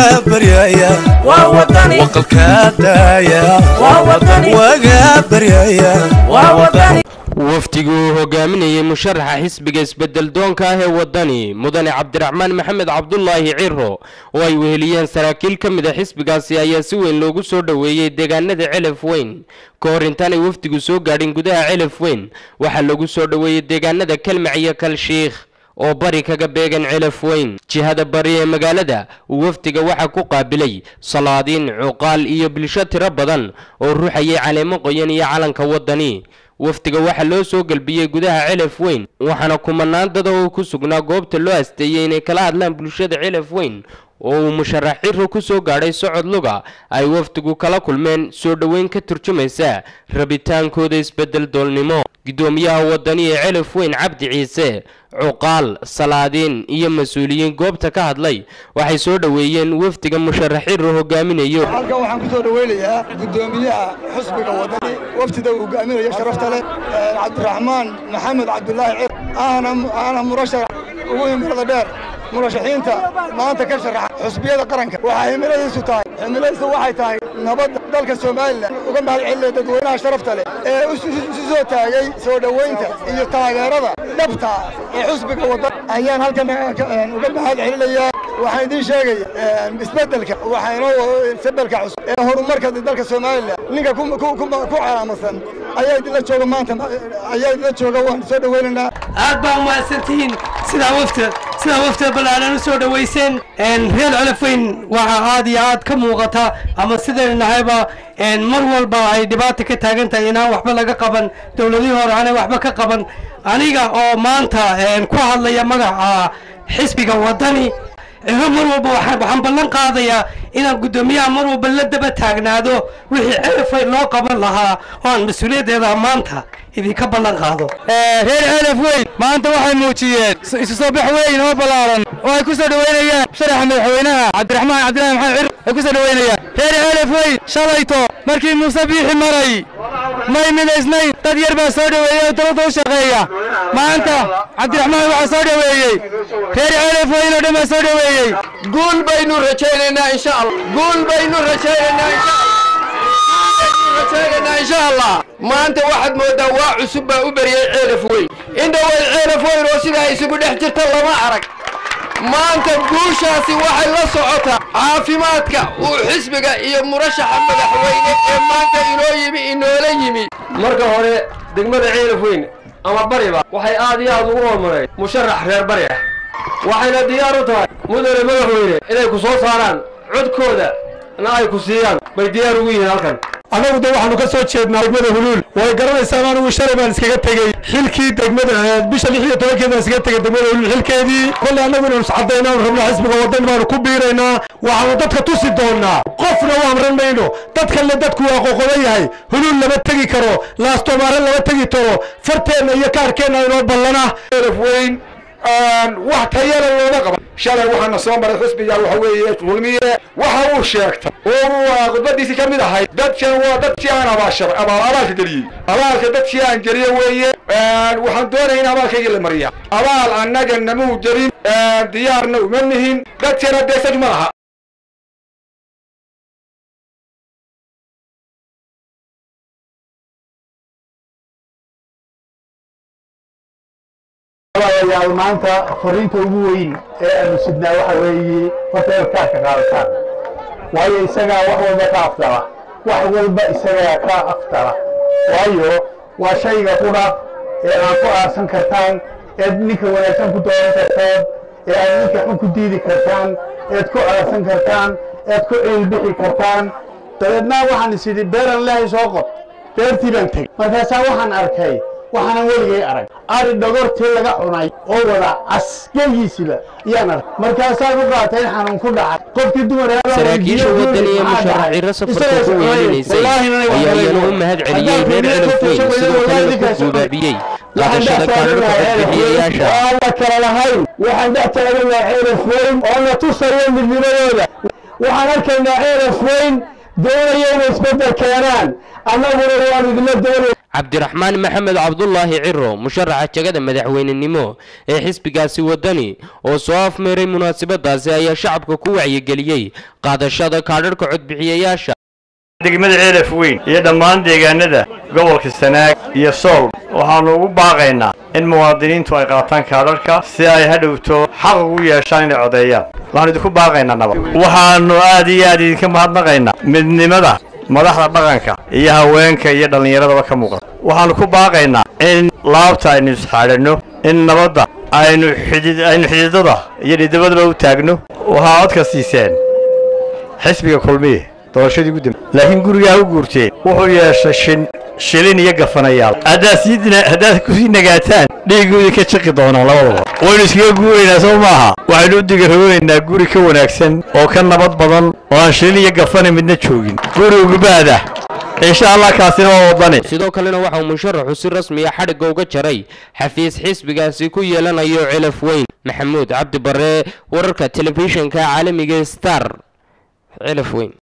baryaya waqalka daaya waga baryaya wafdigu uu hogaaminayey musharaxa xisbiga isbedel doonka ah ee wadani mudane cabdiraxmaan maxamed cabdulaahi ciro oo ay weheliyeen saraakiil ka mid a xisbigaasi ayaa si weyn loogu soo dhoweeyey deegaanada celaf weyn ka hor intaanay wafdigu soo gaadhin gudaha celaf weyn waxaa lagu soo dhoweeyey deegaanada kalmac iyo kalshiikh oo bari kaga beegan celaf weyn jihada bari ee magaalada uu wafdiga waxaa ku qaabilay salaadiin cuqaal iyo bulsho tiro badan oo ruuxayay caleemo qoyan iyo calanka wadani wafdiga waxaa loo soo gelbiyey gudaha celaf weyn waxaana kumanaan dada oo ku sugnaa goobta loo asteeyey inay kala hadlaan bulshada celaf weyn oo uu musharax ciro ku soo gaadhay socod luga ay wafdigu kala kulmeen soo dhoweyn ka turjumaysa rabitaankooda isbedel doolnimo guddoomiyaha wadani ee celaf weyn cabdi ciise cuqaal salaadiin iyo mas-uuliyiin goobta ka hadlay waxay soo dhoweeyeen wafdiga musharax ciro hogaaminayo halkan waxaan ku soo dhoweynayaa guddoomiyaha xusbiga wadani wafdida uu hogaaminayo sharafta leh cabdiraxmaan maxamed cabdulaahi cir ahna murashax ugu himilada dheer murashaxiinta maanta ka sharaxa xusbiyada qaranka waxaa himiladiisu tahay himiladiisu waxay tahay nabadda dalka somalilan uga mahad celinaya dadweynaha sharafta leh ee isu soo taagay soo dhoweynta iyo taageerada dhabta ee xusbiga waddan ayaan halkan uga mahad celinayaa waxaan idiin sheegaya isbeddelka waxaa inoo isbeddelka cusub ee horumarka dalka somalilan ninka ku calaamasan ayaa idinla jooga maanta ayaa idinla jooga waan soo dhoweynaynaa aad baa umahadsantihiin sidaa wafta sidaa wafta ballaaran u soo dhoweyseen reer colafayn waxaa aad iyo aad ka muuqata ama sidaynu nahayba mar walba ay dhibaata ka taagan tahay inaan waxba laga qaban dowladihii hore aanay waxba ka qaban aniga oo maanta ku hadlaya magaca xisbiga waddani ciro mar walba waxaan ballan qaadayaa inaan guddoomiyaha mar walba la daba taagnaado wixii celafay loo qaban lahaa oo aan mas-uuliyaddeeda maanta idinka ballan qaado reer celaf weyn maanta waxay muujiyeen isu soo bax weyn oo ballaaran oo ay ku soo dhoweynayaan sharaxa madaxweynaha cabdiraxmaan cabdillahi maxamed cir ay ku soo dhoweynayaan reer celaf weyn shalayto markii muuse biixi maray may midaysnayn dad yar baa soo dhoweeyey oo dowladda u shaqeeya maanta cabdiraxmaan waxaa soo dhoweeyey reer celaf weyn oo dhan baa soo dhoweeyey guul baynu rajaynaynaa insha allah guul baynu rajaynaynaa insha rajaynaynaa insha allah maanta waxaad mooddaa waa cusub baa u beriyey ceelaf weyn indhawey ceelaf weyn oo sidaa isugu dhex jirta lama arag maanta guushaasi waxay la socotaa caafimaadka uu xisbiga iyo murashaxa madaxweyne ee maanta inoo yimi inoola yimi marka hore degmada ceelaf weyn ama bariba waxay aad iyo aad ugu horumareed musharax reer bari ah waxayna diyaar u tahay mudane madaxweyne inay ku soo saaraan codkooda na ay ku siiyaan bay diyaar ugu yihiin halkan annagu de waxaanu ka soo jeednaa degmada huluul way garanaysaan anigu shalay baan iskaga tegey xilkii degmada bisha lix iyo tobankeed baan iskaga tegey degmada huluul xilkeedii kolley annagu inaanu iscadayna aanu rabno xisbiga waddan baanu ku biiraynaa waxaanu dadka tusi doonaa qofna u amran mayno dadkanle dadku waa qoqoban yahay huluul lama tegi karo laastomaare lama tegi karo farteenna iyo kaarkeenna inoo ballana elaf weyn wax tayala looma qaban shalay waxaana soo maray xusbiga waxa weeye kulmiye waxa uu sheegtay oo uu khudbadiisii ka mid ahayd dadkan waa dadkii aan abaashar abaal abaalka geliyey abaalka dadkii aan geliye weeye waxaan doonaya in abaalkaygii la mariya abaal annaga namuu gelin diyaarna uma nihin dadkana deesaj ma laha yaal maanta fariinta ugu weyn ee aanu sidnaa waxa weeye horta inaad kaarka qaadataan waayo isagaa wax walba ka aftala wax walba isagaa ka aftala waayo waa shayga qudha ee aad ku aarsan kartaan eed ninka wanaagsan ku dooran kartaan ee aad ninka xun ku diidi kartaan eed ku aarsan kartaan eed ku ciilbixi kartaan dabeedna waxaan is idhi beeran lehay soo qod beertii baan tegey markaasaa waxaan arkay waxaanan weligay arag ari dhogortii laga cunay oo wada cas geegiisiba ayaan arkay markaasaa ku qaatay in xanuun ku dhacay qofkii dumar saraakiisha waddan iyo musharax ciro safarka ku weyninaysay ayaa iyana u mahad celiyey reer celaf weyn sidoo kalena ku guubaabiyey qaadashada kaadharka codbixiyayaasha aan la kala lahayn waxaan dhex taaganayaa ceelaf weyn oo na tusayo midnimadooda waxaan arkaynaa ceelaf weyn doonaya inay isbeddel keenaan annaguna waanu idinla doonaya cabdiraxmaan maxamed cabdulaahi ciro musharaxa jegada madaxweynenimo ee xisbigaasi wadani oo soo afmeeray munaasabadaasi ayaa shacabka ku wacyigeliyey qaadashada kaadharhka codbixiyayaasha degmada ceelaf weyn iyo dhammaan deegaanada gobolka sanaag iyo sool waxaannu ugu baaqaynaa in muwaadiniintu ay qaataan kaadharhka si ay hadhowto xaq ugu yeeshaan inay codeeyaan waxaanu idinku baaqaynaa nabad waxaannu aad iyo aad idinka mahadnaqaynaa midnimada madaxda dhaqanka iyo haweenka iyo dhallinyaradaba ka muuqata waxaannu ku baaqaynaa in laabta aynu isxaadhanno in nabadda aynu xidid aynu xididada iyo dhidibadaba u taagno waxaa codka siiseen xisbiga kulmiye doorashadii ugu dambe laakiin gurigaa u guurteen wuxuu yeeshay shin shilin iyo gafanayaal haddaad sii dina haddaad kusii nagaataan dhiigguu idinka jiqi doonaan labadaba waynu iskaga guuraynaa soo maaha waxaynu u digaroonaynaa guri ka wanaagsan oo ka nabad badan oo aan shilin iyo gafana midna joogin guri ugubaada insha allah kaasina waa wadani sidoo kalena waxa uu musharaxu si rasmiya xadhigga uga jaray xafiis xisbigaasi ku yeelanayo celaf weyn maxamuud cabdi bare wararka telefishinka caalamiga star celaf weyn